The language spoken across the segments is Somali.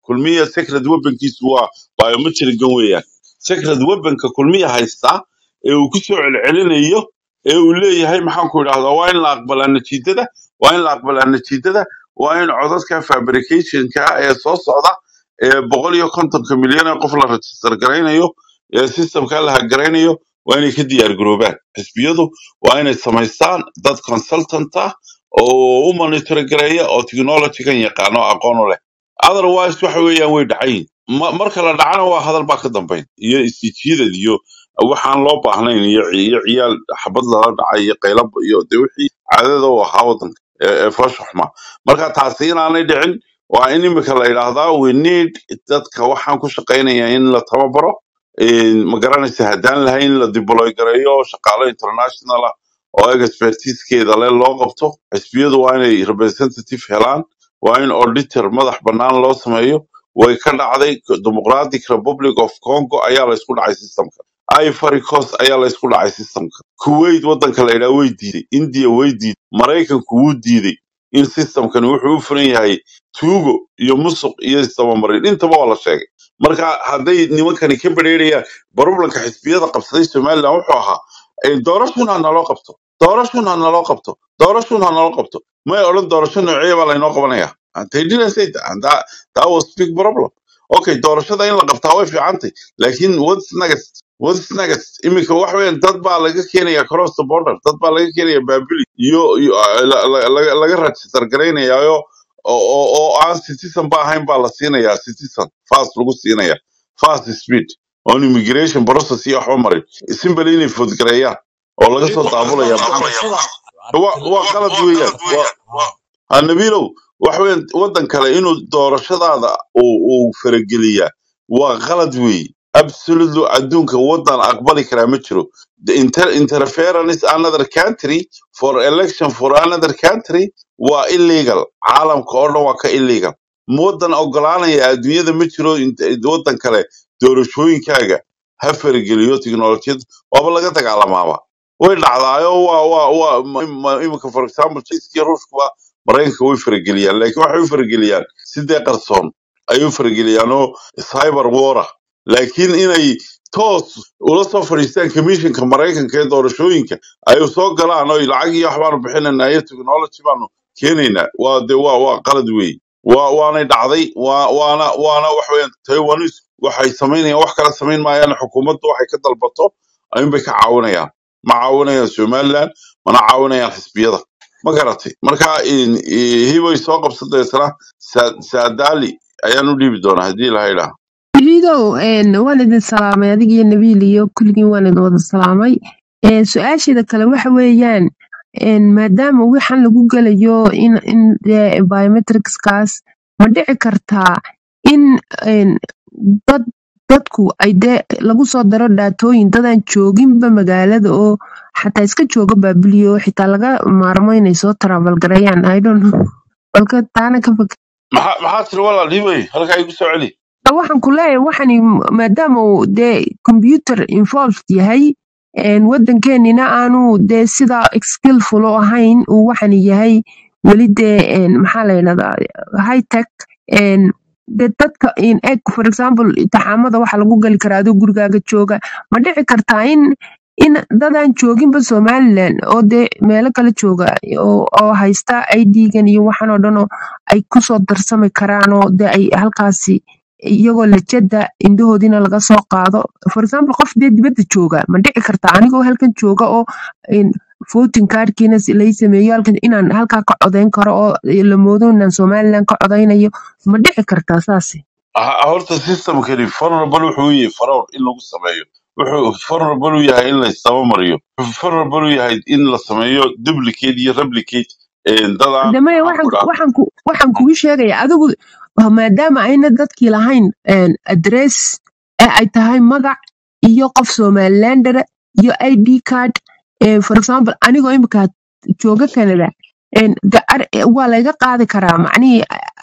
kulmiya secret weaponkiisu waa biometrican weeyaan secret weaponka kulmiya haystaa ee uu ku soo celcelinayo ee uu leeyahay maxaan ku idhahdaa waa in la aqbalaa natiijada waa in la aqbalaa natiijada waa in codadka fabricationka ee soo socda ee boqol iyo kontonka milyan ee qof la register garaynayo ee systemka la hagaraynayo waa inay ka diyaar garoobaan xisbiyadu waa inay samaystaan dad consultant ah oo u monitor gareeya oo technology-gan yaqaano aqoon u leh otherwise waxa weeyaan way dhacayin Ma- marka la dhacana waa hadal baa ka dambayn iyo istijiidad iyo waxaan loo baahnayn iyo ci- iyo ciyaal xabad lala dhacay iyo qaylab iyo de wixii caadada u ahaa wadanka ee ee foosha xumaa marka taasi inaanay dhicin waa in imika la yidhaahdaa we need dadka waxaan ku shaqaynaya in la tababaro Een, ma garanaysa haddaan lahayn in la deploy gareeyo shaqaale international ah oo expertisekeeda le loo qabto xisbiyadu waa inay representative helaan waa in auditor madax bannaan loo sameeyo way ka dhacday democratic republic of congo ayaa la isku dhacay systemka ivory coast ayaa la isku dhacay systemka kuwait wadanka la yidhaha way diiday india way diiday maraykanku wuu diiday in systemkani wuxuu u furan yahay tuugo iyo musuq iyo isdabamarin intaba waa la sheegay marka hadday nimankani ka bedheerayaan baroblanka xisbiyada qabsaday somalilan wuxuu ahaa eh, doorashun ha naloo qabto doorashun ha naloo qabto doorashun ha naloo qabto may odhan doorasho noocee baa laynoo qabanaya And they didn't say that. And that, that was big problem okay doorashada in la qabtaa way fiicantay laakiin what's next what's next iminka wax weeyaan dad baa laga keenaya cross the border dad baa laga keenaya baabili iyo iyo, ah, la- la- laga laga register garaynayaayo oo oo- oo aan citizen ba ahayn baa la siinayaa citizen fast lagu siinaya fast speed on immigration process iyo waxba marin simple inay foodgareeyaan oo laga soo weliba daabulaya haddana maxaa doorashada waa waa qalad weeyaan waa ha nabiilow waxa weeyaan waddan kale inuu doorashadaada uu uu farageliyaa waa qalad weeye absolutely adduunka waddan aqbali karaa ma jiro The inter interference another country for election for another country waa illegal caalamka oo dhan waa ka illegal waddan ogolaanaya adduunyada ma jiro int- waddan kale doorashooyinkaaga ha farageliyo tiknolojiyad waaba laga dagaalamaaba way dhacdaayo waa waa waa ma- ma- imika for example chiiskii ruushkuba maraykanka way farageliyaan laakiin waxay u farageliyaan sidee qarsoon ay u farageliyaan oo cyber war ah laakiin inay toos ula soo fadhiistaan commissionka maraykanka ee doorashooyinka ay soo galaan oo lacag iyo wax baanu bixinaynaa iyo technology baanu keenaynaa waa de waa waa qalad weey waa waanay dhacday waa waana waana wax weeyaan taiwanis waxay samaynayaan wax kala samayn maayaan xukuumaddu waxay ka dalbato ayuunbay ka caawinayaan ma caawinayaan somaliland mana caawinayaan xisbiyada ma garatay marka in- i- hibay soo qabsan deetana Sa- saadaali ayaan u dhiibi doonaa haddii ilaha idhaa Ido, een, waan idin salaamay adiga iyo Nabiil iyo kulligiin waan idin wada salaamay. Een, Su-aasheeda kale waxa weeyaan een, maadaama waxaan lagu gelayo in in dee biometricskaas ma dhici kartaa in een, dad dadku ay dee lagu soo daro dhaatooyin dadaan jooginba magaalada oo xataa iska jooga baabiliyo xitaa laga maarmo inay soo travel gareeyaan I don't know balka taana ka fak maxaa maxaa tiri walaal hibay halkaa igu soo celi waxaan ku leeyahay waxani maadaama uu dee computer involved yahay een, waddankeenina aanu dee sida skillful u ahayn uu waxani yahay weli dee een, maxaa la yidhahdaa high tech een, dee dadka in eg for example imtixaamada waxa lagu gali karaa adoo gurigaaga jooga ma dhici kartaa in in dadaan jooginba somaliland oo dee meelo kale jooga oo, oo haysta idgan iyo waxaan oo dhan oo ay kusoo darsami karaan oo dee ay halkaasi iyagoo lajada indhahoodina laga soo qaado for example qof dee dibadda jooga ma dhici karta anigoo halkan jooga oo in voting cardkiina si- lay sameeyo halkan inaan halkaa ka codeyn karo oo la moodo inaan somaliland ka codeynayo ma dhici kartaa saasi Ha- horta systemkani vulnerable wuxuu yahay fraud in lagu sameeyo wuxuu vulnerable u yahay in la isdabamariyo wuxuu vulnerable u yahay in la sameeyo duplicate iyo replicate een, dad aan damaya maxaan ku waxaan dhaha waxaan ku waxaan kugu sheegaya adigu maadaama ayna dadkii lahayn een, address ee ay tahay magac iyo qof somalilander iyo id card ee, for example anigoo imika jooga canada een, de- ar- waa layga qaadi karaa macnihii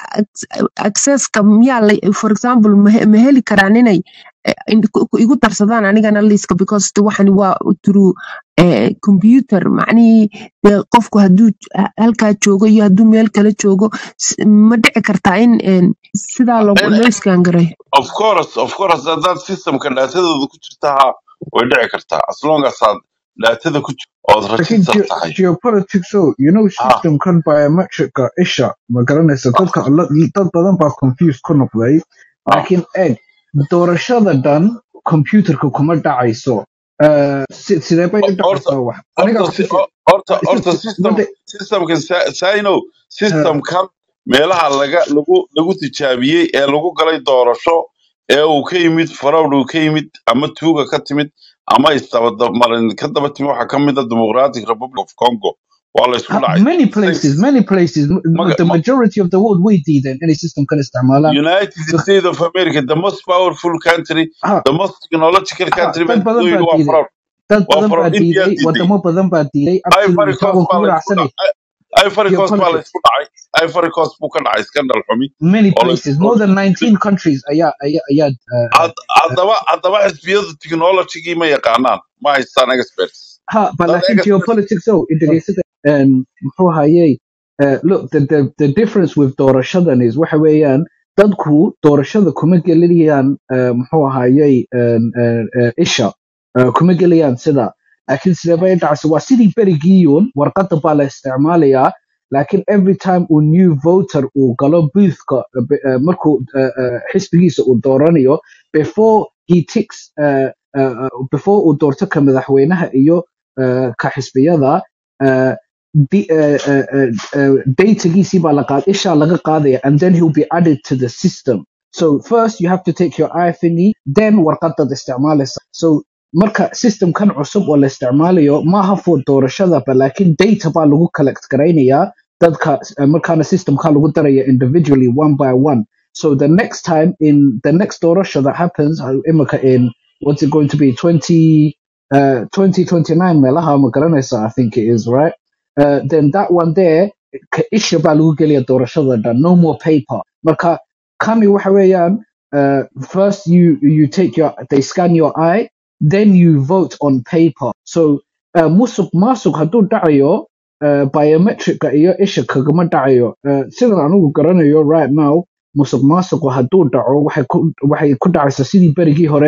ac- accesska miyaa la- for example ma he- ma heli karaan inay eh, in- ku- ku- igu darsadaan anigana liiska because de waxani waa through eh, computer macnihii dee qofku hadduu j- halkaa joogo iyo hadduu meel kale joogo s- ma dhici kartaa in en, sidaa loo And loo isgaangaray of course of course haddaad systemka dhaatadooda ku jirta ha way dhici kartaa as long as aad dhaatada ku jirto ood laakiin register ge- tahay geopolitics o you know ha systemkan biometricka isha ma garanaysa dadka la- dad badan baa confused ku noqday ha laakiin eeg doorashada dhan computerka kuma dhacayso Eh, si- sidee bay u horta dhacaysaa wax aniga horta ku si- si- horta horta si- system wada systemkan sa- saino eh, systemkan meelaha laga lagu lagu tijaabiyey ee lagu galay doorasho ee uu ka yimid farowd uu ka yimid ama tuuga ka timid ama isdabamarin ka daba timid waxaa ka mid a democratic republic of congo waa la isku ha- dhacay many Same- places many places m- maga- the ma- majority of the world way diideen inay systemkan isticmaalaan United So, States of America, the most powerful country, ha the most technological ha country, dad baa badan dadweyne baa waa diiday fraud. dad Waa badan baa fraud. India diiday diiday. wadamo badan baa diiday Ivory absolutely taa Coast waan baa kugu la isku raacsanay dhacay. Ivory Coast baa la geopolitics isku dhacay. Ivory Coast buu ka dhacay scandal xumi many oo la places isku more than 19 countries ayaa ayaa ayaa uh, uh, Had- haddaba haddaba xisbiyadu technology-gii ma yaqaanaan ma haystaan experts ha but dad laakiin experts geopolitics oh integrated and muxuu hayay uh, look the, the the difference with doorashadan is waxa weeyaan dadku doorashada kuma gelinayaan uh, muxuu hayay uh, uh, uh, isha uh, kuma gelayaan sida laakiin sidee bay dhacaysa waa sidii berigiiyun warqada baa la isticmaalayaa laakiin every time uu new voter uu galo boothka uh, be- uh, markuu uh, uh, xisbigiisa uu dooranayo before he ticks uh, uh, uh, before uu doorto ka madaxweynaha iyo uh, ka xisbiyada uh, di- uh, uh, uh, uh, datagiisii baa la qaad ishaa laga qaadaya and then he'll be added to the system so first you have to take your eye thingy then warqadad isticmaalaysa so marka systemkan cusub oo la isticmaalayo maaha for doorashada ba laakiin data baa lagu collect garaynayaa dadka uh, markaana systemka lagu daraya individually one by one so the next time in the next doorasho that happens uh, imika in what's it going to be 20 uh, 2029 meelaha ma garanaysa i think it is right uh, then that one there ka isha baa lagu gelaya doorashada dhan no more paper marka kani waxa weeyaan uh, first you you take your they scan your eye then you vote on paper so uh, musuq maasuq hadduu dhacayo uh, biometricka iyo isha kagama dhacayo uh, sidan anigu garanayo right now musuq maasuqu hadduu dhaco waxay ku waxay ku dhacaysaa sidii berigii hore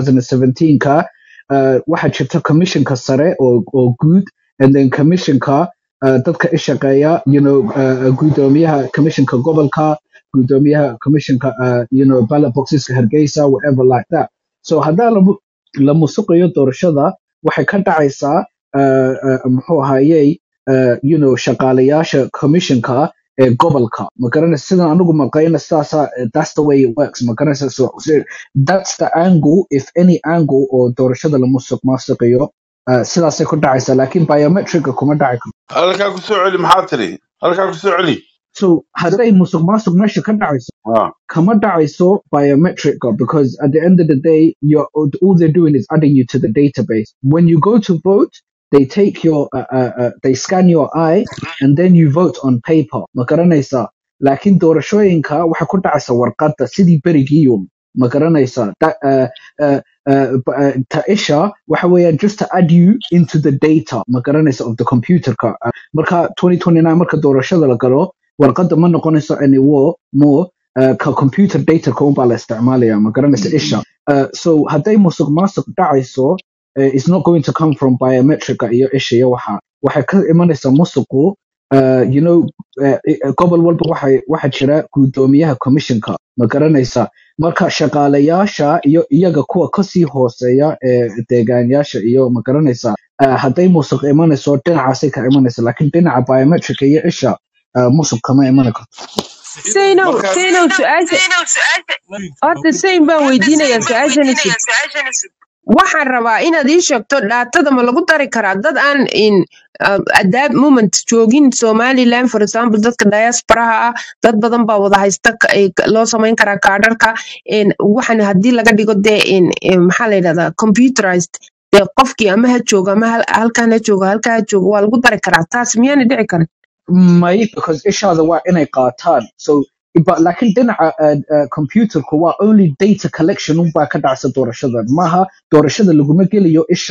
2017ka uh, waxaa jirta commissionka sare oo oo guud and then commissionka uh, dadka ishaqeeya you know uh, gudoomiyaha commissionka gobolka gudoomiyaha commissionka uh, you know ballot boxeska hargeysa whatever like that so haddaa la mu- la musuqayo doorashada waxay ka dhacaysaa uh, uh, muxuu ahayey uh, you know shaqaalayaasha commissionka ee gobolka ma garanaysa sidan anigu maqayna sidaasa that's the way it works ma garanaysa so, so that's the angle if any angle oo doorashada la musuq maasuqayo uh, sidaasay ku dhacaysaa laakiin biometricka kuma dhaci karto halkaa ku soo celi maxaa tiri halkaa ku soo celi so hadday musuq maasuq meesha ka dhacayso Ah, kama dhacayso biometric because at the end of the day you're all they're doing is adding you to the database when you go to vote they take your uh, uh, uh, they scan your eye and then you vote on paper ma garanaysaa laakiin doorashooyinka waxay ku dhacaysa warqadda sidii berigiyun ma garanaysaa Da- uh, uh, uh, b- uh, ta isha waxa weeyaan just to add you into the data ma garanaysa of the computerka Uh, marka 2029 marka doorashada la galo warqadda ma noqonayso anymore more uh, ka computer data ka unbaa la isticmaalaya ma garanaysa isha uh, so hadday musuq maasuq dhacayso uh, it's not going to come from biometrica iyo isha iyo waxa waxay ka imanaysaa musuqu uh, you know uh, uh, gobol walba waxay waxa jira gudoomiyaha commissionka ma garanaysa marka shaqaalayaasha iyo iyaga kuwa kasii hooseeya ee deegaanyaasha iyo ma garanaysa uh, hadday musuq imanayso dhinacaasay ka imanaysa laakiin dhinaca biometrica iyo isha uh, musuq kama imani karto saynow markaa saynow su-aasha horta sayn baan weydiinayaa su-aashan isib waxaan rabaa inaad ii sheegto dhaatada ma lagu dari karaa dad aan in uh, at that moment joogin somaliland for example dadka diasporaha ah dad badan baa wada haysta ka- ay ka- loo samayn karaa kaadharka in waxan haddii laga dhigo dee in in maxaa la yidhahdaa computerized dee qofkii ama ha joogo ama hal- halkan ha joogo halkaa ha joogo waa lagu dari karaa taas miyaana dhici karin may because ishaada waa inay qaataan so but laakiin dhinaca uh, uh, computerku waa only data collection unbaa ka dhacsa doorashadan maaha doorashada laguma gelayo isha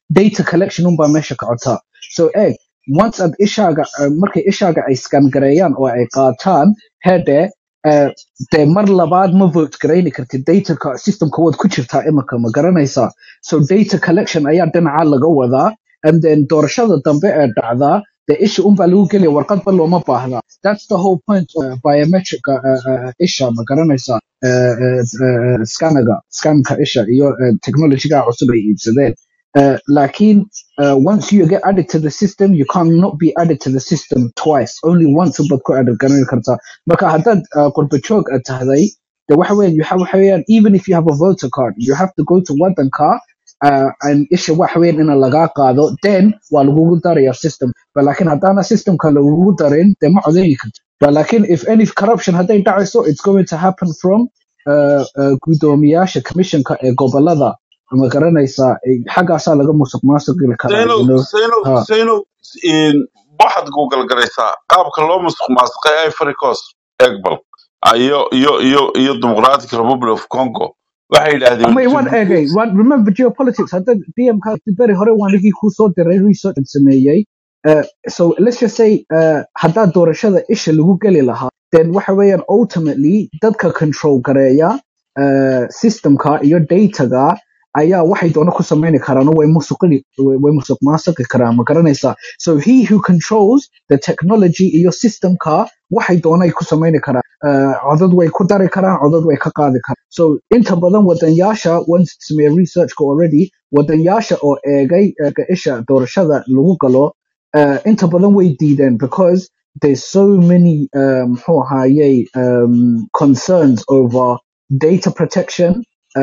data collection unbaa meesha ka cotaa so egg once ad ishaaga uh, markay ishaaga ay scan gareeyaan oo ay qaataan hede uh, dee mar labaad ma vote garayni kartid dataka systemka waad ku jirtaa imika ma garanaysaa so data collection ayaa dhinaca laga wadaa and then doorashada dambe ee dhacdaa dee isha unbaa lagu gelaya warqadba looma baahda that's the whole point of uh, biometric uh, uh, isha ma garanaysaa uh, uh, uh, scanaga scanka isha iyo uh, technologyga cusub ay iibsadeen Uh, lakin uh, once you get added to the system, you cannot be added to the system twice. Only once but ku added garan karta. Marka hadad uh, qurba joog aad tahday, de waxa weeyaan you have waxa weeyaan even if you have a voter card, you have to go to wadanka uh, and isha waxa weeyaan in laga qaado, then waa lagugu daraya system. But lakin hadana system ka lagugu darin, de ma codeyn karto. But lakin if any corruption haday dhacayso, it's going to happen from uh, uh, gudoomiyasha commissionka ee gobolada ma garanaysaa eh, xaggaasaa laga musuq maasuqi karaa saynow you know saynow ha saynow in waxaad google garaysaa qaabka loo musuq maasuqay ivory coast egbal iyo iyo iyo iyo democratic republic of congo waxay yidhaahdeen ama waan eegay waan remember geopolitics hadda dmk beri hore waan ligii kuu soo diray research aan sameeyey Uh, so let's just say uh, haddaa doorashada isha lagu geli lahaa then waxa weeyaan ultimately dadka control gareeya uh, systemka iyo dataga ayaa waxay doono ku sameyni karaan oo way musuqini way way musuq maasuqi karaan ma garanaysaa so he who controls the technology iyo systemka waxay doonay ku sameyni karaan uh, codad way ku dari karaan codad way ka qaadi karaan so inta badan wadanyaasha once sameeye researchka already wadanyaasha oo eegay eega isha doorashada lagu galo uh, inta badan way diideen because there's so many um, muxuu ahayey um, concerns over data protection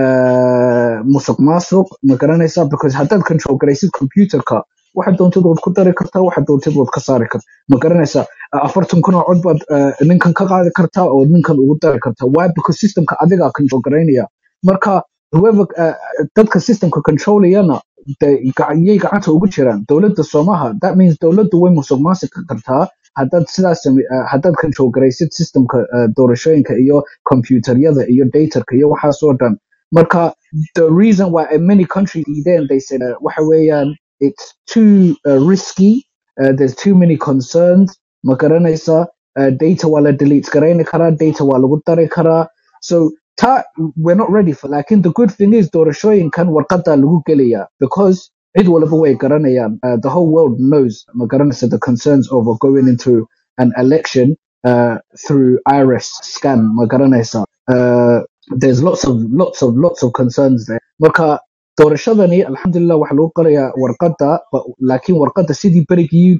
uh, musuq maasuq ma garanaysaa because haddaad control garaysid computerka waxa doontid waad ku dari kartaa waxa doontid waad ka saari kartaa ma garanaysaa Uh, afartan kun oo cod baad uh, ninkan ka qaadi kartaa oo ninkan ugu dari kartaa why because systemka adigaa control garaynaya marka whoever uh, dadka systemka controlayana de- ga- yay gacanta ugu jiraan dowladda soomaha that means dowladdu way musuq maasuqi kartaa haddaad sidaas same- uh, haddaad control garaysid systemka uh, doorashooyinka iyo computeryada iyo datarka iyo waxaas oo dhan marka the reason why uh, many countries then they said uh, waxa weeyaan it's too uh, risky uh, there's too many concerns ma garanaysa uh, data waa la delete garayni karaa data waa lagu dari karaa so ta we're not ready for lakin the good thing is doorashooyinkan warqadaa lagu gelaya because cid walba way garanayaan uh, the whole world knows ma garanaysa the concerns over going into an election uh, through iris scan ma garanaysa uh, there's lots of lots of lots of concerns there marka doorashadani alxamdulilah waxa lagu qorayaa warqada ba- laakiin warqada sidii berigii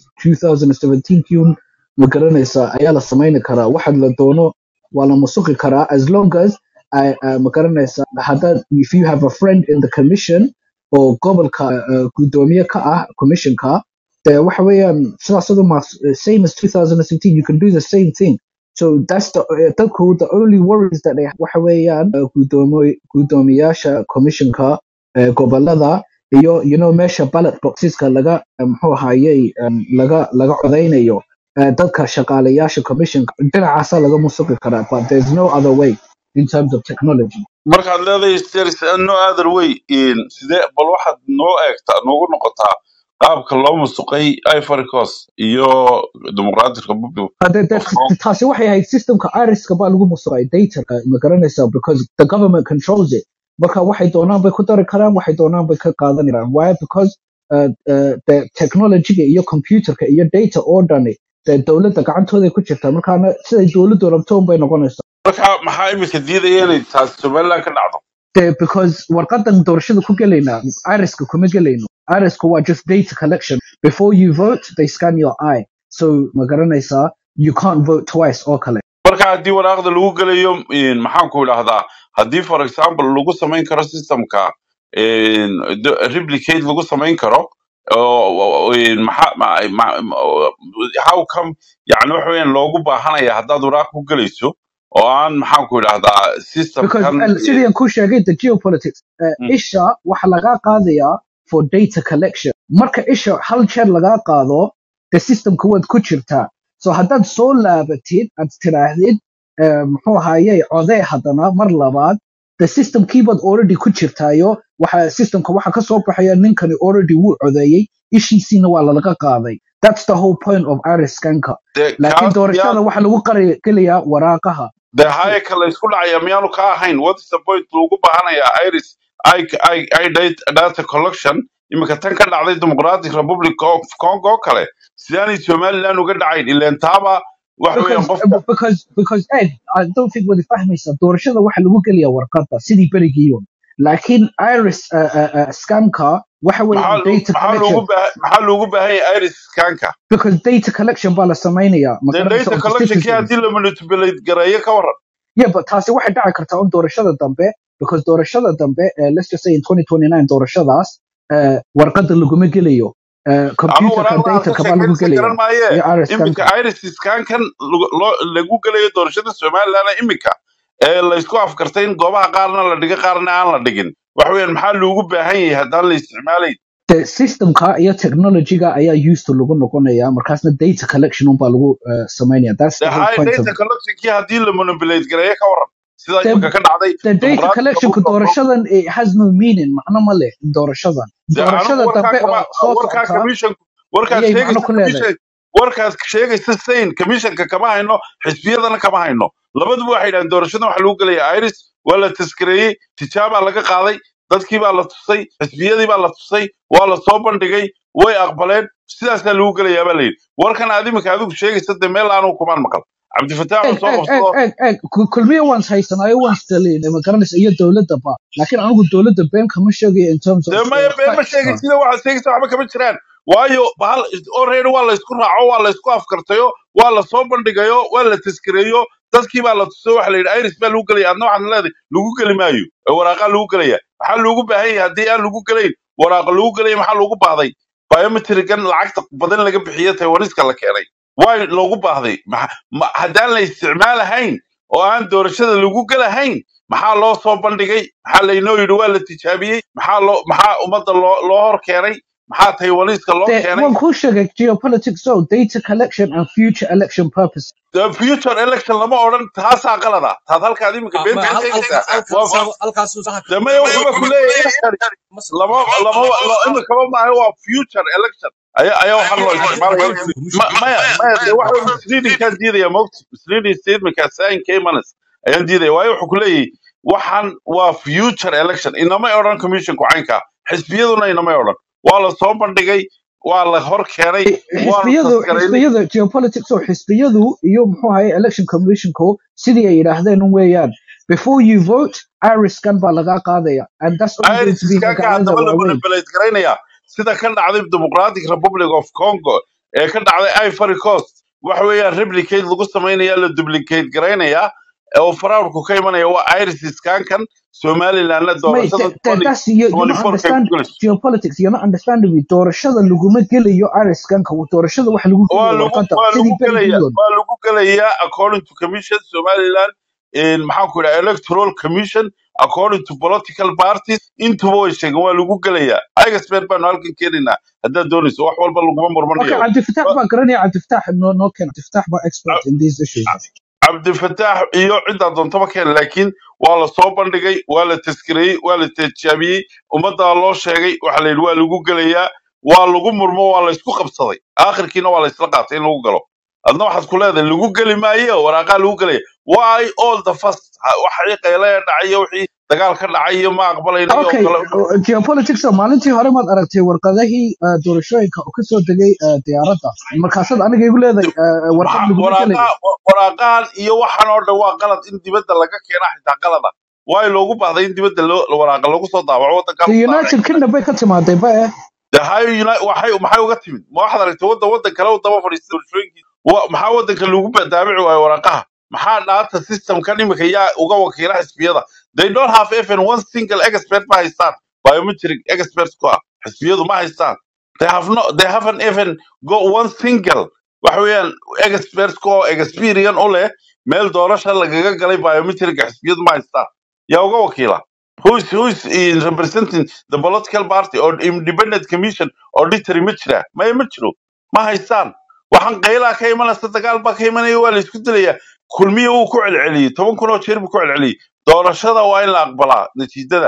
2017 ma garanaysa ayaa la samayni karaa waxa la doono waa la musuqi karaa as long as I, uh, ma garanaysa haddaad if you have a friend in the commission oo gobolka uh, gudoomiye ka ah commissionka de waxa weeyaan sidaas adu ma same as 2017 you can do the same thing so that's the uh, dadku the only worries that they have waxa weeyaan uh, gudoomo- gudoomiyaasha commissionka uh, gobolada iyo you know meesha ballot boxeska laga uh, muxuu ahayey um, laga laga codeynayo uh, dadka shaqaalayaasha commissionka dhinacaasaa laga musuqi karaa but there's no other way in terms of technology markaad leedahay there is no other way in sidee bal waxaad noo eegtaa noogu noqotaa qaabka loo musuqay ivory coast iyo democratic republic Uh, that, of that, congo taasi waxay ahayd systemka iriska baa lagu musuqay data uh, ma garanaysaa because the government controls it marka waxay doonaan bay ku dari karaan waxay doonaan bay ka qaadan karaan why because uh, uh, the technologyga iyo computerka iyo data oo dhani dee dowladda gacantooday ku jirtaa markaana siday dowladdu rabto unbay noqonaysaa marka maxaa imika diidaya inay taasi somaliland ka dhacdo Dee, because warqadan doorashada ku gelaynaa iriska kuma gelayno iriska waa just data collection before you vote they scan your eye so ma garanaysaa you can't vote twice oo kale marka haddii waraaqda lagu gelayo in maxaan ku idhahdaa haddii for example lagu samayn karo systemka in d- replicate lagu samayn karo oo in maxaa ma- ma- ma- how come yani waxa weeyaan loogu baahanaya haddaad waraaq ku gelayso oo aan maxaan ku idhahdaa because systemkan uh, sidii aan ku sheegay the geopolitics uh, Mm. isha waxa lagaa qaadayaa for data collection marka isha hal jeer lagaa qaado the systemka waad ku jirtaa so haddaad soo laabatid aad tiraahdid uh, muxuu ahayey codee haddana mar labaad the systemkii baad already ku jirtaayo waxa systemka waxa ka soo baxaya ninkani already wuu codeeyey ishiisiina waa lalaga qaaday that's the whole point of iris scanka dee laakiin kaas doorashada miyaa waxa lagu qari- gelayaa waraaqaha dee that's it haya kale isku dhacaya miyaanu ka ahayn what's the point loogu baahanayaa iris i i i data data collection iminka tan ka dhacday democratic republic of congo oo kale sidaanay somaliland uga dhacayn ileen taaba waxa weeyaan because qofka because because Ed, I don't think wadi fahmaysa doorashada waxa lagu geliyaa warqadda sidii berigiiyo laakiin iris uh, uh, uh, scanka waxa maxaa weeyaan loo- data maxaa loogu collection baahan maxaa loogu baahan yahay iris scanka because data collection baa la samaynayaa ma dee garanaysa data of the collectionkii citizens haddii la manipulate gareeyo ka waran yeah but taasi waxay dhaci kartaa un doorashada dambe because doorashada dambe uh, let's just say in 2029 doorashadaas uh, warqadda laguma gelayo uh, ama computerka waraaqda aad ka dataka baa lagu sheekaynaysa garan gelaya maaye iyo iris iminka scanka iris scankan lagu- loo- lagu gelayo doorashada somaliland iminka ee laysku afkartay in goobaha qaarna la dhigo qaarna aan la dhigin waxa weeyaan maxaa loogu baahan yahay haddaan la isticmaalayn the systemka iyo technologyga ayaa used to lagu noqonaya markaasna data collection unbaa lagu uh, samaynaya that's dee the whole high point of data collectionkii haddii la manipulate gareeyo ka waran sida the, iminka ka dhacday the data democratic collectionka republic of congo doorashadan it has no meaning macno ma leh doorashadan dee anigu doorashada warkaa dambe kama oo soo warkaa socota commission warkaad ayay macno sheegaysa ku leedahay commission warkaad sheegaysa sain commissionka kama hayno xisbiyadana kama hayno labaduba waxay dhahaan doorashadan waxa lagu gelaya iris waa la taskareeyey tijaabaa laga qaaday dadkii baa la tusay xisbiyadii baa la tusay waa la soo bandhigay way aqbaleen sidaasaa lagu gelayaa baa layidhi warkan aad iminka adigu sheegaysa dee meel aanu kumaan maqal cabdifataax eg oo soo eg eg qabsado eg eg ku- kulmiye waan haysanaayo waan stalin ma garanaysa iyo dowladda ba laakiin anigu dowladda been kama sheegayo in terms of dee maya uh, been ma factska sheegay sida waxaad sheegaysa waxba kama jiraan waayo bahal already waa la isku raaco waa la isku afkartayo waa la soo bandhigayo waa la taskareeyo dadkii baa la tuso waxa la yidhi iris baa lagu gelaya adna waxaad leedahay lagu geli maayo ee waraaqaa lagu gelaya maxaa loogu baahan yahay haddii aan lagu gelayn waraaqa lagu gelaya maxaa loogu baahday biometrican lacagta badan laga bixiyo taiwaniska la keenay waa loogu baahday Maxa- ma- haddaan la isticmaalahayn oo aan doorashada lagu gelahayn maxaa loo soo bandhigay maxaa laynoo yidhi waa la tijaabiyey maxaa loo maxaa ummadda loo loo hor keenay maxaa taiwaniska loo de keenay waan kuu sheegay geopolitics so data collection and future election purpose The future election lama odhan taasaa qalada taad halkaad iminka Ah, been ma been hal sheegaysaa halkaas waa halkaas halkaasuu saxa de maya wuxuuba ku leeyahay election lama lama la- iminkaba maaha waa future election ayaa ayaa waxaan loo isticmaalaya Ma- maya maya de waxa wey misleadingkaan diidaya mogta misleading statementkaa sign caymanes ayaan diidaya waayo wuxuu ku leeyahay waxaan waa future election inamay odhan commissionku caynka xisbiyaduna inamay odhan waa la soo bandhigay waa la hor keenay waa la xisbiyadu taskaraynay xisbiyada geopolitics oo xisbiyadu iyo muxuu ahaye election commissionku sidii ay yidhaahdeen un weeyaan before you vote iriskan baa lagaa qaadaya and that's only going to be iriskanka magaalada haddaba la waaweyn manipulate garaynaya sida ka dhacday democratic republic of congo ee ka dhacday ivory coast waxa weeyaan replicate lagu samaynaya la duplicate garaynaya oo fraudku ka imanaya waa iris scankan somalilandna Mate, doorashada that, that, that's you, you're not 24 kay ku understand gelayso geopolitics. You're not understanding me. Doorashada laguma gelayo Iriskanka. Doorashada waxa lagu waa gelayo lagu warqadda waa sidii lagu gelaya berigiiyoon. waa lagu gelaya according to commission somaliland in maxaan ku idhaha electoral commission according to political parties intuba way sheegeen waa lagu gelaya igasbeer baanu halkan keenaynaa haddaad doonayso wax walba laguma Okay, murmanayo Abdi Fattah baa garanaya Abdi Fattah no no can Abdi Fattah baa expert in these issues. cabdifataax iyo ciddaa doontaba keen laakiin waa la soo bandhigay waa la taskireeyey waa la tijaabiyey ummaddaa loo sheegay waxa la yidhi waa lagu gelayaa waa lagu murmo waa la isku qabsaday aakhirkiina waa la isla qaatay in lagu galo adna waxaad ku leedahay lagu geli maayo waraaqaa lagu gelaya why all the first waxii qeylaya dhacay iyo wixii dagaal ka dhacay iyo ma aqbalayna iyo Okay, kale uh, geopolitics oo maalintii hore maad aragtay warqadahii uh, doorashooyinka oo kasoo degay uh, diyaaradda. Markaasaad aniga igu leedahay uh, warqad maxaa laguma gelayo. waraaqa waraaqahan iyo waxan oo dhan waa qalad in dibadda laga keena xitaa qalada waayo loogu baahday in dibadda loo waraaqa lagu soo daabaco waddankaa The lagu daabacay United Kingdom bay ka timaaday ba eh. dee hay Uni- waxay maxay uga timid ma waxaad aragtay waddan waddan kale u daba fadhiistay doorashooyinkii Wa- maxaa waddanka lagu ba- daabici waayo waraaqaha maxaa dhaata systemkan imika yaa uga wakiila xisbiyada they don't have even one single expert ma haystaan biometric experts ku ah xisbiyadu ma haystaan they have no they haven't even got one single waxa weeyaan experts ku oo experience u leh meel doorasha lagaga galay biometric xisbiyadu ma haystaan yaa uga wakiila who is who is in representing the political party or independent commission auditory ma jira maya ma jiro ma haystaan waxaan qaylaa ka imanaysa dagaal baa ka imanaya waa la isku dilayaa kulmiya wuu ku celceliyey toban kun oo jeer buu ku celceliyey doorashada waa in la aqbalaa natiijada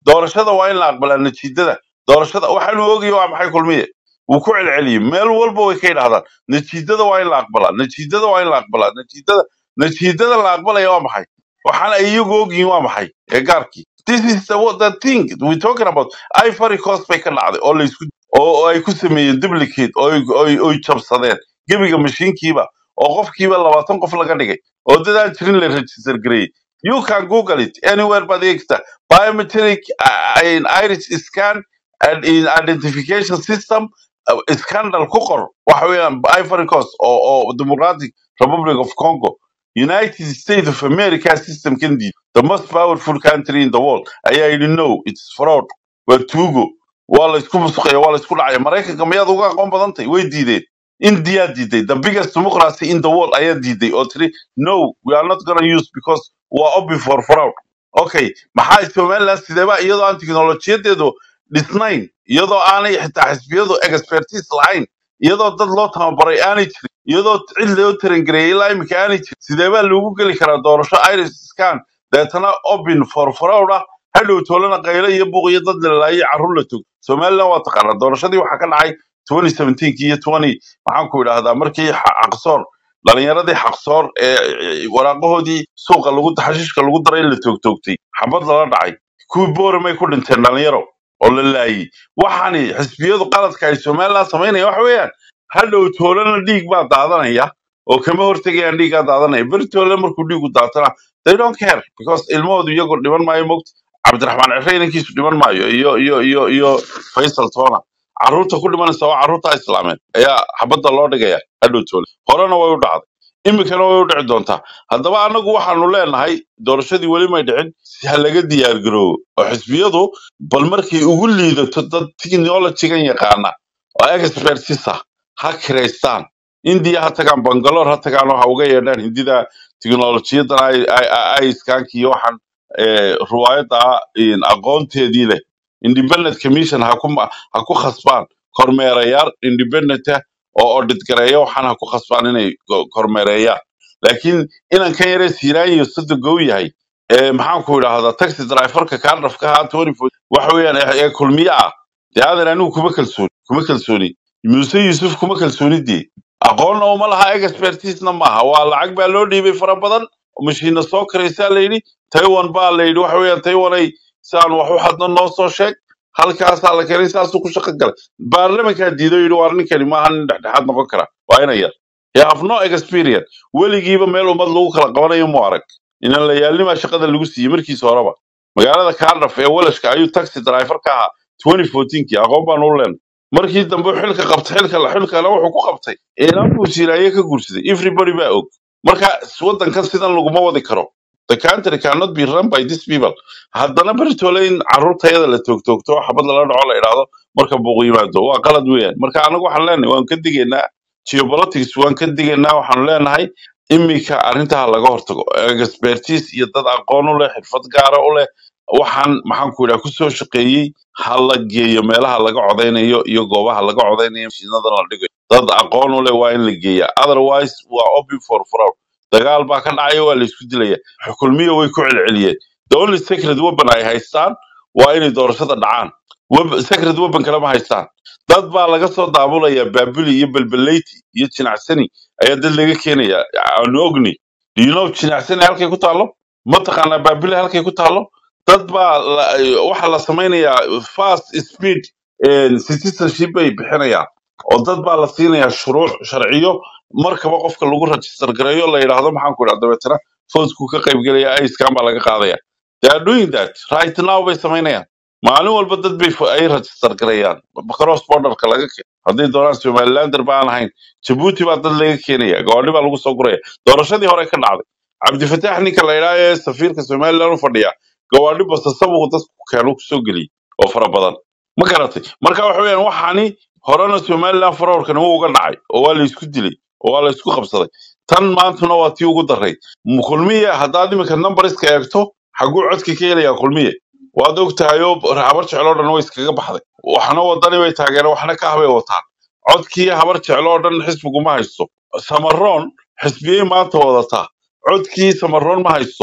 doorashada waa in la aqbalaa natiijada doorashada waxaanu ogayo waa maxay kulmiye wuu ku celceliyey meel walba way ka yidhahdaan natiijada waa in la aqbalaa natiijada waa in la aqbalaa natiijada natiijada la aqbalaya waa maxay waxaana ay iyagu ogyihiin waa maxay ee gaarkii this is the, what the thing we talking about ivory coast bay ka dhacday oo laysku oo oo ay ku sameeyeen duplicate oo ay oo- oo ay jabsadeen gebiga mashiinkiiba oo qofkiiba labaatan qof laga dhigay oo dadaan jirin la register gareeyey you can google it anywhere but extra biometric uh, in iris scan and in identification system uh, scandal ku qor waxa weeyaan ivory coast oo oo democratic republic of congo united states of america system kan diid the most powerful country in the world ayaa yidhi no it's fraud waa tuugo waa la isku musuqaya waa la isku dhacaya maraykanka miyaad uga aqoon badan tahay way diideen india diiday the biggest democracy in the world ayaa diiday oo tiri no we are not gonna use because waa open for fraud okay maxaa somaliland sideeba iyadoo aan teknolojiyadeedu dhisnayn iyadoo aanay xitaa xisbiyadu expertise lahayn iyadoo dad loo tababaray aanay jirin iyadoo cid loo tarangareeyay ilaa imika aanay jirin sideebaa loogu geli karaa doorasho iris scan deetana open for fraud ah hadhow toolana qaylo iyo buuq iyo dad lalaayo carruur la tog somaliland waa taqaanaa doorashadii waxaa ka dhacay 2017 iyo 20 maxaan ku idhaahdaa markii xa- xaqsoor dhalinyaradii xaqsoor ee ee, waraaqahoodii suuqa lagu xashiishka lagu daray la toogtoogtay xabad lala dhacay kuwii booramay ku dhinteen dhalinyaro oo la laayay waxaani xisbiyadu qaladka ay somaliland samaynaya waxa weeyaan hadhow toolana dhiig baa daadanaya oo kama hortegayaan dhiiggaa daadanaya beri toole markuu dhiigu daatana they don't care because ilmahoodu iyagu dhiman maayo mogt cabdiraxmaan cire inankiisu dhiman maayo iyo iyo iyo iyo faysal toona carruurta ku dhimanaysa waa carruurta islaameed ayaa xabadda loo dhigaya hadhow toole horena way u dhacday iminkana way u dhici doontaa haddaba annagu waxaanu leenahay doorashadii weli may dhicin si ha laga diyaargaroobo oo xisbiyadu bal markay ugu liidato dad technologigan yaqaana oo expertis ah ha kiraystaan indiya ha tagaan bangalore ha tagaan oo ha uga yeedhaan hindida teknolojiyadan ay ay- ay- ay iskaanki iyo waxaan eh, ruwaayadda ah in aqoonteedii leh independent commission ha ku ma- ha ku khasbaan kormeerayaal independent ah oo audit gareeya waxaan ha ku khasbaan inay ko- kormeereeyaan laakiin inan kan yaree siiraanyo sodogow yahay ee maxaan ku idhaahdaa taxi driverka kaadhafka ahaa 24 waxa weeyaan ee ee kulmiye ah dee aadan anigu kuma kalsooni kuma kalsooni muuse yuusuf kuma kalsoonidii aqoonna uma laha expertisna maaha waa lacag baa loo dhiibay fara badan mashiina soo karaysaa layidhi taiwan baa layidhi waxa weeyaan taiwanay saan wax u hadno noo soo sheeg halkaasaa la keenay saasuu ku shaqo galay baarlamankaa diido yidhi waar ninkani maaha nin dhexdhexaad noqon kara waa ina yar you have no experience weligiiba meel ummad lagu kala qabanayo mu arag inan la yaalnimaa shaqada lagu siiyey markiisa horeba magaalada kaardhaf ee walashka ayuu taxi driver ka ahaa 2014kii aqoon baan u leenay markii dambe xilka qabtay xilka la xilkana wuxuu ku qabtay inaan buu siiraaye ka guursaday everybody baa og marka wadankan sidan laguma wadi karo the country cannot be run by these people haddana bertole in carruurtayada la toogtoogto oo xabad lala dhaco la idhaahdo marka buuq yimaado waa qalad weeyaan marka anagu waxaan leenahay waan ka digaynaa geopolitics waan ka digaynaa waxaanu leenahay iminka arrintaha laga hortago expertise iyo dad aqoon u leh xirfad gaara u leh waxaan maxaan ku idhaha kusoo shaqeeyey ha la geeyo meelaha laga codaynayo iyo goobaha laga codaynayo mashiinadan la dhigayo dad aqoon u leh waa in la geeyaa otherwise waa open for fraud dagaal baa ka dhacaya waa la isku dilaya xukulmiya way ku celceliyeen the only secret weapon ay haystaan waa inay doorashada dhacaan Web- secret weapon kale ma haystaan dad baa laga soo daabulaya baabuli iyo belbeleyti iyo jinacsani ayaa dad laga keenaya aanu ogni do you know jinacsani halkay ku taalo ma taqaanaa baabuli halkay ku taalo dad baa la- waxaa la samaynayaa fast speed eh, citizenship bay bixinayaan oo dad baa la siinayaa shuruuc sharciyo markaba qofka lagu register gareeyo la yidhaahdo maxaan ku idhaha dabeetana foosku ka qaybgelaya iskan baa laga qaadaya they are doing that right now bay samaynayaan maalin walba dad bay fo- ay register garayaan cross borderka laga ke hadday doonaan somalilander baan ahayn jabuuti baa dad laga keenaya gawaadhi baa lagu soo guraya doorashadii hore ka dhacday cabdifataax ninka la idhaha ee safiirka somaliland u fadhiya gawaadhi basasabuhu dadku keenu kusoo geliyey oo fara badan ma garatay marka waxa weeyaan waxaani horena somaliland farowrkani wuu uga dhacay oo waa la isku dilay oo waa la isku qabsaday tan maantuna waa tii ugu daray M- kulmiye haddaad iminka numberiska eegto xaguu codka ka helayaa kulmiye waad og tahay oo habar jecel oo dhan way iskaga baxday waxna wadani bay taageereen waxna ka habay wataan codkii habar jecel oo dhan xisbigu ma haysto samaroon xisbiyey maanta wadataa codkii samaroon ma haysto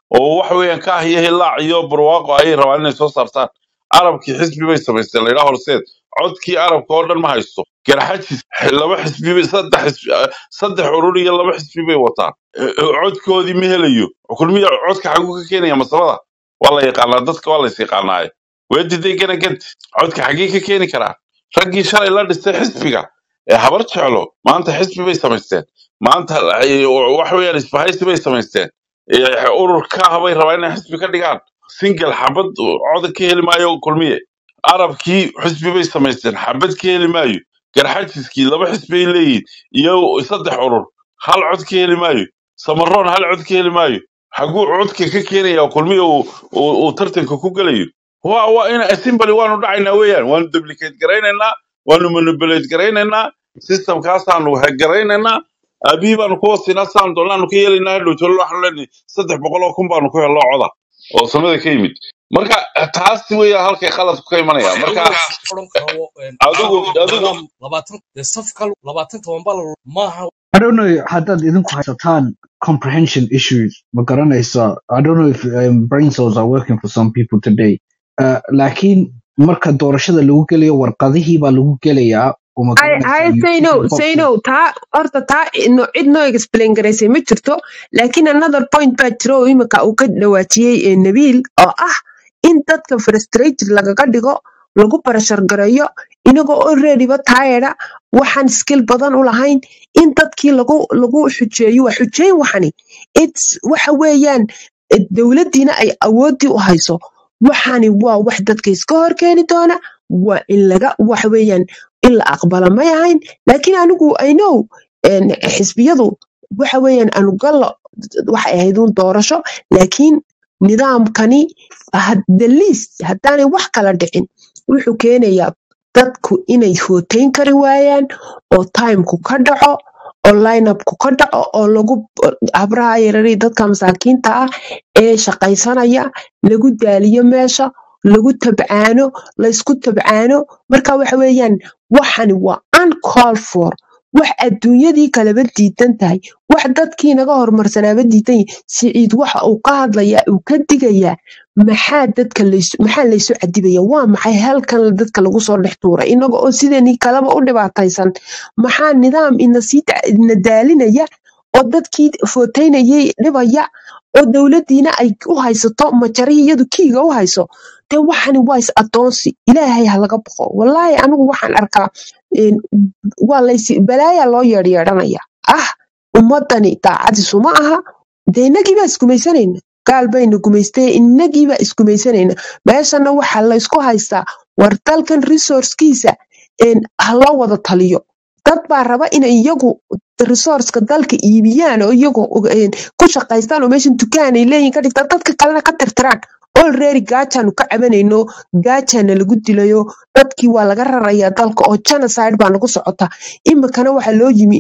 oo waxa weeyaan ka ahiyo hilaac iyo barwaaqo ayay rabaan inay soo saartaan arabkii xisbi bay samaysteen la yidhaha horseed codkii arabka oo dhan ma haysto garxajis laba xisbi bay saddex xisbi eh, saddex urur iyo laba xisbi bay wataan Eh, eh, codkoodii ma helayo kulmiya codka xaguu ka keenaya masabada waa la yaqaanaa dadka waa lays yaqaanaaye weediday gana gad codka xagee ka keeni karaa raggii shalay la dhistay xisbiga ee habar jeclo maanta xisbi bay samaysteen maanta eh, waxa weeyaan isbahaysi bay samaysteen Eh, ururka habay rabaa inay xisbi ka dhigaan single xabad cod ka heli maayo kulmiye arabkii xisbi bay samaysteen xabad ka heli maayo garxajiskii laba xisbay leeyihiin iyo saddex urur hal cod ka heli maayo samaroon hal cod ka heli maayo xaguu codka ka keenaya kulmiye uu uu- uu tartanka ku gelayo waa waa in simbali waanu dhacaynaa weeyaan waanu duplicate garaynaynaa waanu manipulate garaynaynaa systemkaasaanu garaynaynaa aabihii baanu ku wasinaa saan doonaanu ka yeelaynaa hadhow tolo waxaanu leenahay saddex boqol oo kun baanu ku helno coda oo samada ka yimid marka taasi weeyaa halkay khaladku ka imanaya marka oran karo adigu adigu nidaam labaatan dee safka labaatan toban bal maaha I don't know haddaad idinku haysataan comprehension issues ma garanaysa I don't know if um, brain cells are working for some people today uh, laakiin marka doorashada lagu gelayo warqadihii baa lagu gelayaa oo ma hay garanaysa hay you sayno tick the boxes sayno taa horta taa no, cid noo explain garaysay ma jirto laakiin another point baa jiro oo imika uu ka dhawaajiyey ee nabiil oo ah in dadka frustrated lagaga dhigo lagu barashar gareeyo inagoo alreadyba taayada waxaan skill badan u lahayn in dadkii lagu lagu xujeeyo waa xujeyn waxani its waxa weeyaan eh, dowladdiina ay awoodii u hayso waxani waa wax dadka iska hor keeni doona waa in laga waxa weeyaan in la aqbala may ahayn laakiin anigu i know en, xisbiyadu waxa weeyaan anugallo waxay ahayd uun doorasho laakiin nidaamkani had- the least haddaanay wax kala dhicin wuxuu keenayaa dadku inay hooteyn kari waayaan oo timeku ka dhaco oo lineupku ka dhaco oo lagu habraha yarari dadka masaakiinta ah ee shaqaysanaya lagu daaliyo meesha lagu tabcaano laysku tabcaano marka waxa weeyaan waxani waa uncall for wax adduunyadii kaleba diidan tahay wax dadkii naga horumarsanaaba diidan yahay siciid waxa uu ka hadlayaa uu ka digayaa maxaa dadka laysu maxaa laysu cadibaya waa maxay halkan dadka lagu soo dhex tuuray inaga oo sideenii kaleba u dhibaataysan maxaa nidaam ina sii da- ina daalinaya oo dadkii footeynayay dhibaya oo dowladdiina ay u haysato majari iyadu kiiga u hayso dee waxani waa is adoonsi ilaahay ha laga boqo wallaahi anigu waxaan arkaa een, waa lays balaaya loo yeedhyeedhanaya ah ummadani daacadiisu ma aha dee inagii baa isgumaysanayna gaal bayna gumaystay inagii baa isgumaysanayna meeshana waxaa laysku haystaa war dalkan resourcekiisa een, ha loo wada taliyo dad baa raba inay iyagu resourceka dalka iibiyaan oo iyagu een, ku shaqaystaan oo meeshan dukaan ay leeyihin ka dhigtaan dadka kalena ka tirtiraan already gaajaanu ka cabanayno gaajaana lagu dilayo dadkii waa laga rarayaa dalka oo genocide baa nagu socota imikana waxaa loo yimi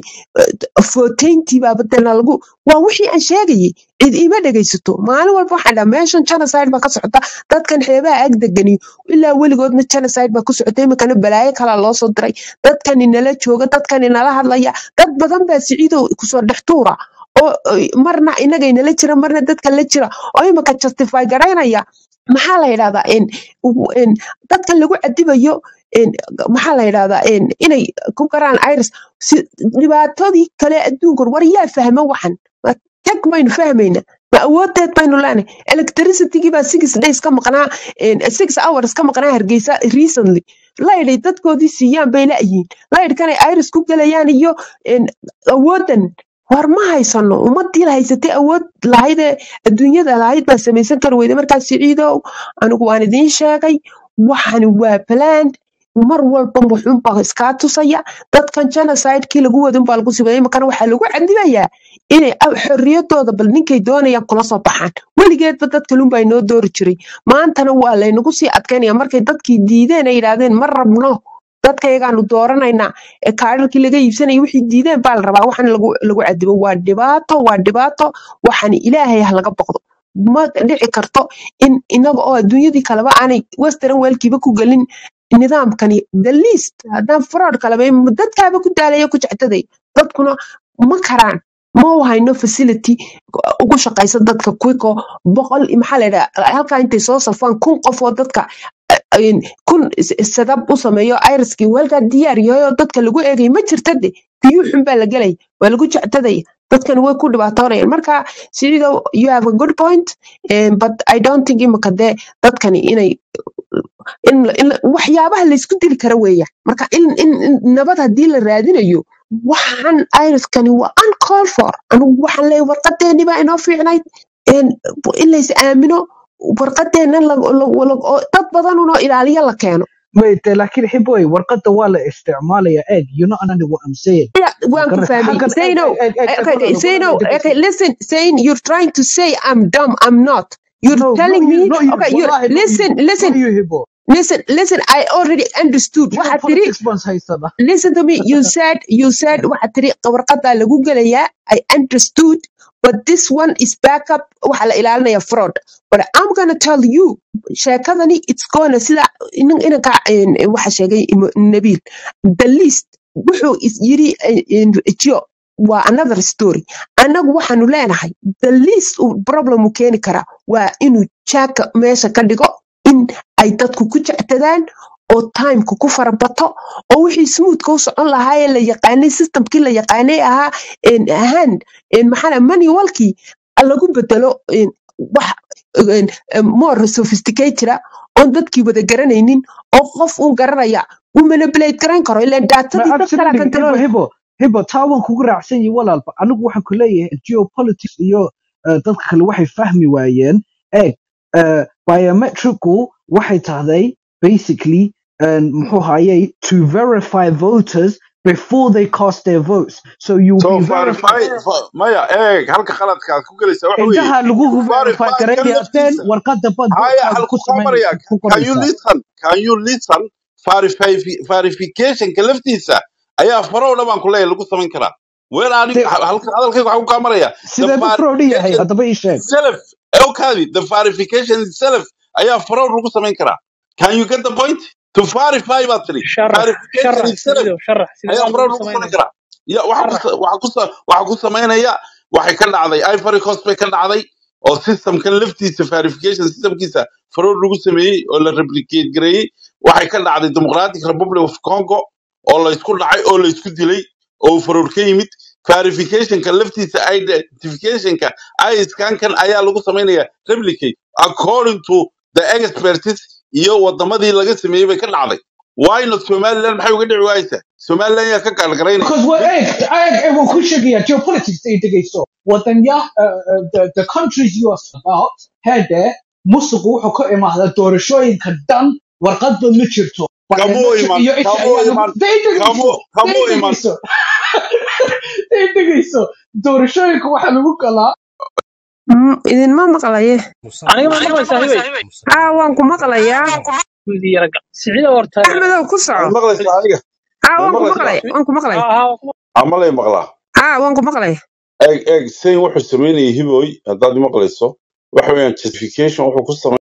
footeyntii baa badana lagu waa wixii aan sheegayay cid iima dhegaysato maalin walba waxaan dhaha meeshan genocide baa ka socota dadkan xeebaha ag degani ilaa weligoodna genocide baa ku socota imikana balaayo kalaa loo soo diray dadkan inala jooga dadkan inala hadlaya dad badan baa siciidow kusoo dhex tuura oo ay- marna inaga inala jira marna dadka la jira oo imika justify garaynaya maxaa la yidhahdaa en u- en dadkan lagu cadibayo en maxaa la yidhahdaa en inay ku garaan iris si dhibaatadii kale adduunkan war yaa fahma waxan Ma tag baynu fahmayna ma awoodeed baynu leenahay electricitygii baa six days ka maqnaa en, six hours ka maqnaa hargeysa recently layday dadkoodii siiyaan bay la'yihiin laydhkanay iris ku gelayaan iyo en, awoodan war ma haysano ummadii la haysatay awood lahaydee adduunyada lahayd baa samaysan kari weyda markaa siciidow anigu waan idiin sheegay waxani waa plan mar walba wuxuunbaa iskaa tusaya dadkan genocidekii lagu wadin baa lagu sibay imakana waxaa lagu cadibayaa inay a- xorriyadooda bal ninkay doonayaan kula soo baxaan weligeedba dad kalunbaa inoo doori jiray maantana waa laynagu sii adkaynaya markay dadkii diideen ay yidhaahdeen ma rabno dadkayagaanu dooranaynaa ee kaadharkii laga iibsanaya wixii diideen baa la rabaa waxan lagu lagu cadibo waa dhibaato waa dhibaato waxani ilaahay ha laga boqdo ma dhici karto in inaga oo adduunyadii kaleba aanay western weelkiiba ku gelin nidaamkani the least haddaan fraud kaleba dadkaaba ku daalaya ku jectaday dadkuna ma karaan ma u hayno facility ugu shaqaysa dadka quico boqol maxaa la yidhaha halkaa intay soo safaan kun qof oo dadka eh, in- kun sadab u sameeyo iriskii uu halkaa diyaar yahay oo dadka lagu eegay ma jirta de biyuu xun baa la gelaya waa lagu jectadaya dadkan way ku dhibaatoonayaan marka sido you have a good point eh, but i don't think imika dee dadkani inay in, in waxyaabaha laysku dili kara weeya marka in, in, in nabad haddii la raadinayo waxaan iriskani waa uncall for anigu waxaan leeyahay warqadeeni baa inoo fiicnayd in in lays aamino warqadeena la- la- la- oo dad badan unoo ilaaliya la keeno wait laakiin xiboy warqadda waa la isticmaalaya egg you know anani what i'm saying Yeah, waan ku magarata fahmay xaggan egg Zaino egg egg egg okay, okay, walaalo Zaino walaalo okay, dhegeyso listen Zain you're trying to say I'm dumb I'm not you're no not telling you me not you okay you wallahi not you listen listen not you hibo listen listen I already understood waxaad tiri geopolitics baan haysana listen to me you said you said waxaad tiri warqadaa lagu gelayaa i understood but this one is backup waxa la ilaalinaya fraud but i'm gonna tell you sheekadani it's gonna sida inan- inanka een, waxa sheegay Imo- nabiil the least wuxuu is yiri jo waa another story annagu waxaanu leenahay the least uu problem uu keeni karaa waa inuu jaaka meesha ka dhigo in ay dadku ku jectadaan oo timeka ku farabato oo wixii smoothka u socon lahaa ee la yaqaanay systemkii la yaqaanay ahaa een, hand een, maxaa la- manualkii lagu bedelo een, wax een, een, more sophisticated ah oon dadkii wada garanaynin oo qof uun garanaya uu manipulate garan karo ilaan ma daatadii dad kala absolutely hibo control hibo hibo taa waan kugu raacsan yihi walaalba anigu waxaan ku leeyahay geopolitics iyo eh, dadka kale waxay fahmi waayeen egg eh, biometricku waxay tahday basically um, muxuu hayay to verify voters before they cast their votes so you'll so be verify verified fa- maya eeg halka qaladkaad ku gelaysa waxa weeye indhaha lagu verify verify kan garayaaseen laftiisa warqadda bad haya votkaaga halku ku kaa samayn maraya ku can you qoraysaa listen can you listen Verify- verificationka laftiisa ayaa farowdha baan ku leeyahay lagu samayn karaa weer ani De- halka hadalkayga waxaa ku kaa maraya the sidee bu fraud yahay verification haddaba ii sheeg itself okaadi the verification itself ayaa fraud lagu samayn karaa can you get the point to verify baad tiri sharax verification sharax itself sidiido sharax sidee ayaa baa fraud lagu lagu samayn samaynaya karaa ya waxa ku sharax sa- waxa ku sa- waxa ku samaynaya waxay ka dhacday ivory coast bay ka dhacday oo systemkan laftiisa verification systemkiisa fraud lagu sameeyey oo la replicate gareeyey waxay ka dhacday democratic republic of congo oo la isku dhacay oo la isku dilay oo fraud ka yimid verificationka laftiisa identificationka iskankan ayaa lagu samaynaya replicate according to the expertise iyo wadamadii laga sameeyey bay ka dhacday wayna somaliland maxay uga dhici waayeysaa somaliland yaa ka gaalgaraynaya Because what egg, egg, egg will push again. Geopolitics they dig so. What then yeah, uh, uh, the the countries you are about had there musuqu wuxuu ka imaadaa doorashooyinka dhan warqadba ma jirto kamo biometric iman iyo isha kamo ayaa lagu iman day kamo dhegayso kamo day iman dhegayso day dhegayso doorashooyinka waxaa lagu galaa Mm, idinma maqlaye aniga ma maqlaysaa hibay haa waan ku maqlayaa wiilii yaraga sicida horta axmedow ku waad soco maqlaysaa aniga haa waad waan ku maqlaysaa maqlaya waan ku maqlaya haa amalay maqlaa haa waan ku maqlaya eeg eeg sayn wuxuu samaynayay hiboy haddaad maqlayso waxa weeyaan justification wuxuu ku